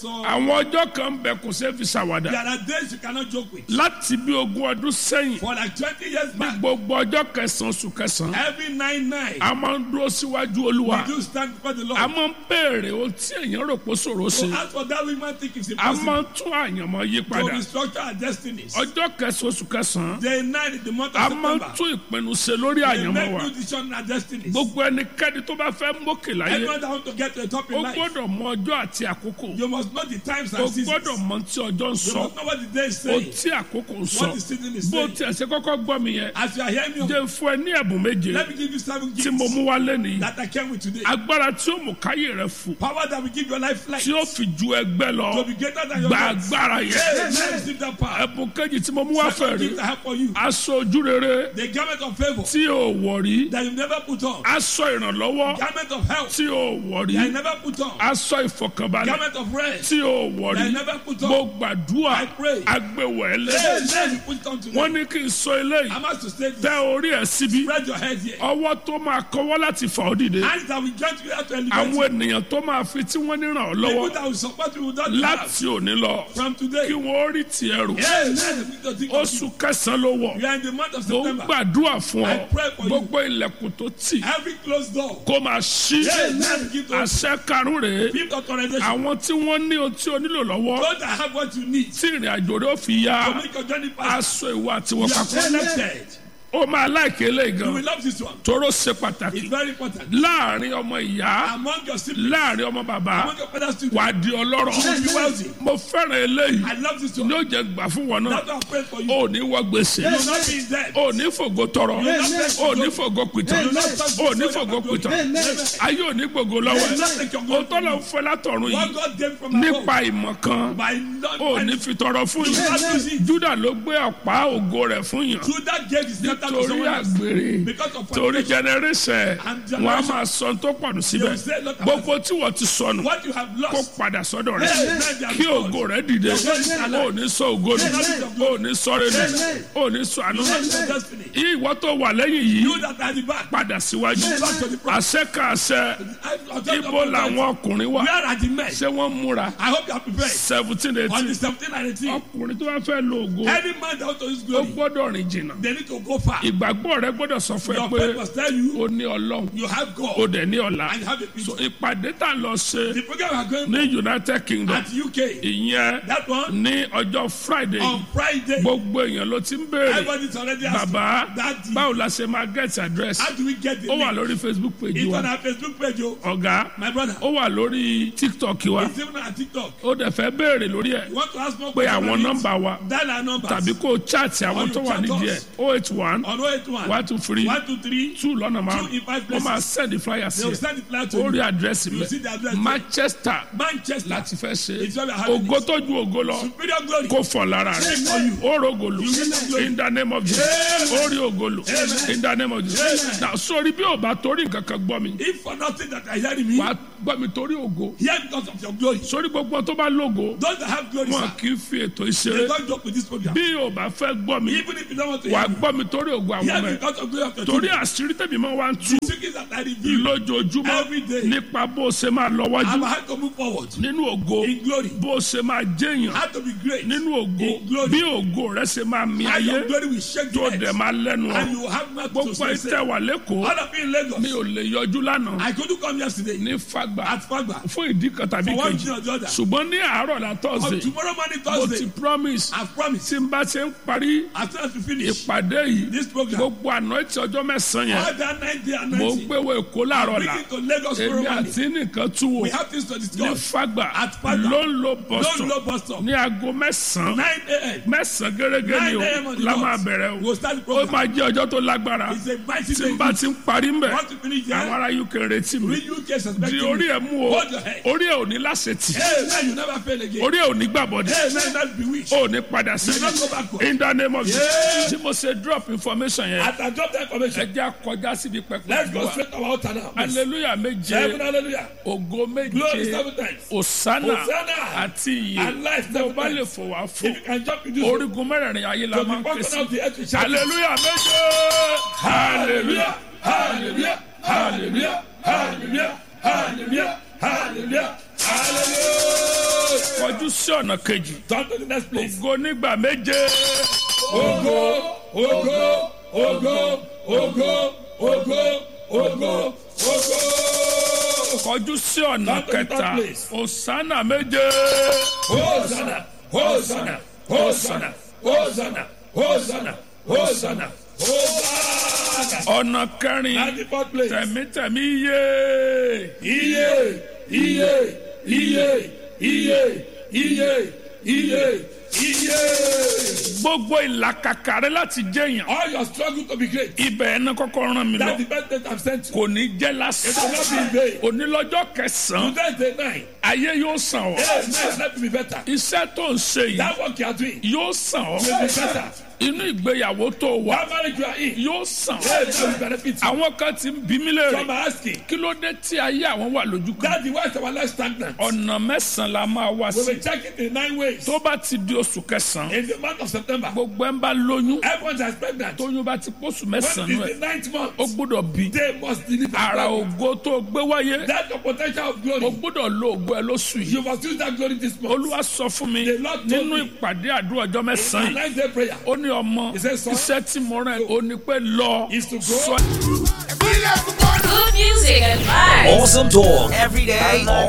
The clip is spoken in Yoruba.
So àwọn ọjọ́ kan ń bẹ kò ṣeé fi ṣàwàdà there are days you cannot joke with. láti bí ogún ọdún sẹ́yìn For like twenty years ní back, gbogbo ọjọ́ kẹsàn-án oṣù kẹsàn-án every nine nine, a máa ń dúró síwájú olúwa we do stand before the a Lord. máa ń béèrè ohun tí èèyàn rò pé ṣòro So ṣe as for that, we might think it's a impossible máa ń tún àyànmọ́ yí to padà restructure our destinies. ọjọ́ kẹsàn-án oṣù kẹsàn-án Day nine in the month a of máa ń September, tún ìpinnu ṣe lórí we àyànmọ́ make wa new decision in our destinies. gbogbo ẹnikẹ́ni tó bá fẹ́ mókè láyé Anyone that want to get to the top ó in life, gbọ́dọ̀ mọ ọjọ́ àti àkókò you must know the times ó and seasons. gbọ́dọ̀ mọ tí ọjọ́ ń You sọ must know what the day is ó saying, tí àkókò ń sọ what the season is bó saying. tiẹ̀ ṣe kọ́kọ́ gbọ́ mi yẹn As you are hearing me, jẹ́ fún ẹ ní ẹ̀bùn méje let me give you seven tí mo gifts mú wá lẹ́nìí that I came with today. agbára tí ó mú káyé rẹ fò Power that will give your life life tí ó fi ju ẹgbẹ́ lọ to be greater than your gba life. agbára yẹn Hey, receive that power. ẹ̀bùn kejì tí mo mú wá fẹ́ Second rí gift I have for you. aṣọ ojú rere The garment of favor tí ò wọ̀ rí that you never put on. aṣọ ìrànlọ́wọ́ Garment of health tí ò wọ̀ rí that you never put on. aṣọ ìfọkànbalẹ̀ Garment of rest tí ò wọ̀ that rí you never put mo on. gbàdúrà I pray. agbèwẹ̀lẹ̀ Hey, let you put it on wọ́n today. ní kí n sọ eléyìí I'm asked to say tẹ this. orí ẹ̀ síbí Spread your head here. ọwọ́ tó máa kọwọ́ láti fà ọ́ dìde Hands that will join together to elevate àwọn you. ènìyàn tó máa fi tí wọ́n ní ràn ọ́ lọ́wọ́ People that will support you will not have láti òní lọ from today. kí wọ́n rí tiẹ̀ rò Hey, let them think of you. oṣù kẹsàn-án ló wọ̀ We are in the month of mo ń September. gbàdúrà fún ọ I pray for you. gbogbo ilẹ̀kùn tó tì Every closed door. kó máa ṣí Hey, let them give to àṣẹ karùn rèé Fifth authorization. àwọn tí wọ́n ní ohun tí o nílò lọ́wọ́ Those that have what you need tí ìrìn àjò rẹ̀ ó fi yá to make your journey faster. aṣọ ìwà àti You wọn are papọ̀ connected. ó máa láìké eléyìí You gan will love this one. toró ṣe pàtàkì It's very important. láàrin ọmọ ìyá Among your siblings, láàrin ọmọ bàbá among your father's wà children, á di ọlọ́rọ̀ you will be wealthy. mo fẹ́ràn eléyìí I love this ní one. ó jẹ́ gbà fún wọn náà That's why I pray for you. ó ní wọ gbèsè You will not be in debt. ó ní fògo tọrọ ó ní fògo pìtàn ó ní fògo pìtàn ayé ò ní gbogbo lọ́wọ́ ẹ̀ ó tọ́lọ̀ ń fẹ́ látọ̀run What yìí God gave from above nípa ìmọ̀ kan by not ó ní fi tọrọ fún yìí Júdà ló gbé ọ̀pá ògo rẹ̀ fún yàn Judah gave his scepter to torí someone else àgbèrè because of torí fornication. generation And wọn a generation. máa sọ tó pọ̀nù síbẹ̀ They will say, "Look at gbogbo tí wọ́n ti sọnù What you have kó lost. padà sọ́dọ̀ rẹ̀ Yes. kí ògo rẹ̀ dìde ó ní sọ ògo nù ó ní sọ rẹ̀ nù ó ní sọ àánú That's nù your destiny. ìwọ tó wà lẹ́yìn yìí You that are at the back. padà síwájú Back to the front. àṣẹ ká àṣẹ I- I'll tell you ibo about that. làwọn ọkùnrin wà Where are the men? ṣé wọ́n múra I hope you are prepared. seventeen On the eighteen 17 and 18, ọkùnrin tó bá fẹ́ lo ògo any man that wants to use ó glory, gbọ́dọ̀ rìn jìnnà they need to go far. ìgbàgbọ́ rẹ gbọ́dọ̀ sọ fún ẹ Your pé faith must tell you ó ní ọlọ́run you have ó God dẹ̀ ní ọ̀la and you have a so future. ìpàdé tá a lọ ṣe The program we are going ní united kingdom at UK, ìyẹn that one ní ọjọ́ friday on Friday, gbogbo èèyàn ló ti ń béèrè everybody's already asking, bàbá Daddy, báwo la ṣe máa get address how do we get the ó wà link? lórí facebook page It's on wa our Facebook page, oh. ọ̀gá My brother, ó wà lórí tiktok wa it's even on our TikTok. ó dẹ̀ fẹ́ béèrè lórí ẹ̀ You want to ask more pé questions àwọn on it? nọ́mbà wa Dial our numbers tàbí kó o chat àwọn Or tó you wà chat nídìí ẹ̀ us. oh eight one on 081 one two three 123. two lọ́nà márùn Two in five wọ́n máa places. send the flyer sí They will ẹ̀ send the flyer to ó rí you. àdírẹ́sì You see the mẹ́ address. there. manchester Manchester. láti fẹ́ ṣe It's where we are having ògo it. tó ju ògo lọ Superior glory. kó fọ̀ lára rẹ̀ ó rògòlò in the name of Jesus ó rí ògòlò in the name of Jesus na sórí bí o bá torí nǹkan kan gbọ́ mi If for nothing that I hear in me, wà á gbọ́ mi torí ògo hear because of your glory. sórí gbogbo tó bá lógo Those that have glory, wọn sir, kì í fi ètò they ìṣeré don't joke with this program. bí o bá fẹ́ gbọ́ mi Even if you don't want to wà hear á me, gbọ́ mi torí ògo àwọn hear ọmọ ẹ̀ because of glory of your torí children. àṣírí tẹ̀mí máa wá ń tú The secrets that I reveal, lójoojúmọ́ Every day. nípa bó o ṣe máa lọ wájú I'm how to move forward nínú ògo in glory. bó o ṣe máa jẹ́yàn How to be great. nínú ògo In glory. bí ògo rẹ ṣe máa mi How ayé your glory will shake tó the dẹ̀ earth. máa lẹ́nu And ọ you will have nothing to gbogbo say. ìtẹ̀ wà lẹ́kọ̀ọ́ All of you in Lagos. mi ò lè yọjú lánàá I couldn't come yesterday ní fagbà at Fagba. fún ìdí kan tàbí For one kejì thing or the other. ṣùgbọ́n ní àárọ̀ la On tọ́sí tomorrow morning, mo ti Thursday, promise I've promised. tí n bá ṣe ń parí As soon as we finish ìpàdé yìí this program, gbogbo àná tí ọjọ́ mẹ́sàn-án yẹn all that night day and mo ń night, gbé wo èkó láàárọ̀ bring la it to Lagos tomorrow èmi morning. àti nìkan tú wò We have things to ní discuss. fagbà At Fagba. ló ń lo Don't bọ́sọ̀ low bus stop. ní aago mẹ́sàn-án 9 a.m. mẹ́sàn-án gẹ́gẹ́ ni 9 a.m. o on the la dot. máa bẹ̀rẹ̀ o We'll start the ó program. máa jẹ́ ọjọ́ tó lágbára It's a mighty tí day. n bá ti ń parí ń bẹ̀ Want to finish àwọn there? ará uk retí mi Read UK di suspecting orí me. ẹ̀ mú o Hold your head. orí ẹ̀ ò ní láṣetì Hey, man, you never fail again. orí ẹ̀ ò ní gbàbọ̀dẹ̀ Hey, man, that's bewitched. ó ní padà You not go sẹ́yìn backward. in the name of Yeah. Jesus tí mo ṣe drop information yẹn As I drop that ẹ information, jẹ́ kọjá síbi let's pẹpẹ go wa straight to our altar now. please. hallelujah méje Seven hallelujah. ògo Glory méje seven times. osana Hosanna. àti iye And life tó seven bá lè times. fò wá If fún you can jump in this room, orígun mẹ́rẹ̀ẹ̀rin ayé la to máa the ń ké bottom sí of the earth, we shout, hallelujah méje hallelujah Hallelujah, hallelujah, hallelujah, hallelujah, hallelujah, hallelujah. kọjú sí ọ̀nà kejì Turn to the next place. ògo nígbà méje Ogo, ogo, ogo, ogo, ogo, ogo, ogo. kọjú sí ọ̀nà kẹta òsánà méje Hosanna, Hosanna, Hosanna, Hosanna, Hosanna, Hosanna, Hosanna. ọ̀nà kẹrin At the fourth place. tẹ̀mítẹ̀mí yé Iye, iye, iye, iye, iye, iye, iye. gbogbo ìlàkàkà rẹ láti jẹyàn All your struggle to be great. ibẹ̀ ẹ̀ náà kọ́kọ́ ràn mí lọ That's the best that I've sent you. kò ní jẹ́ It will lásán not be in vain. onílọ́jọ́ kẹsàn-án Today is the night. ayé yóò sàn ọ́ Hey, man, let me be better. iṣẹ́ tó ń ṣe yìí That work you are doing yóò sàn ọ́ will be better. inú ìgbéyàwó tó wà That marriage you are in, yóò sàn hey, ọ́ that will benefit you. àwọn kan ti ń bí mí Some léèrè are asking, kí ló dé tí ayé àwọn wà lójú kan that the why is our life stagnant? ọ̀nà mẹ́sàn-án la máa wá We sí will check it in nine ways. tó bá ti di oṣù kẹsàn-án In the month of September, gbogbo ẹ̀ ń bá lóyún everyone that is pregnant. tóyún bá ti pósù When mẹ́sàn-án is ẹ̀ the ninth month? ó gbọ́dọ̀ bí They must deliver. ara ògo tó gbé wáyé That's the potential of ó glory. gbọ́dọ̀ lo ògo ẹ lóṣù yìí You must use that glory this month. olúwa sọ fún mi The Lord told nínú me. ìpàdé àdúrà ọjọ́ A mẹ́sàn-án yìí nine day prayer ó ní ọmọ He said, "Son, iṣẹ́ tí mo rán ẹ ó ní pé lọ is to go. sọ Good music and vibes. Awesome talk every day, all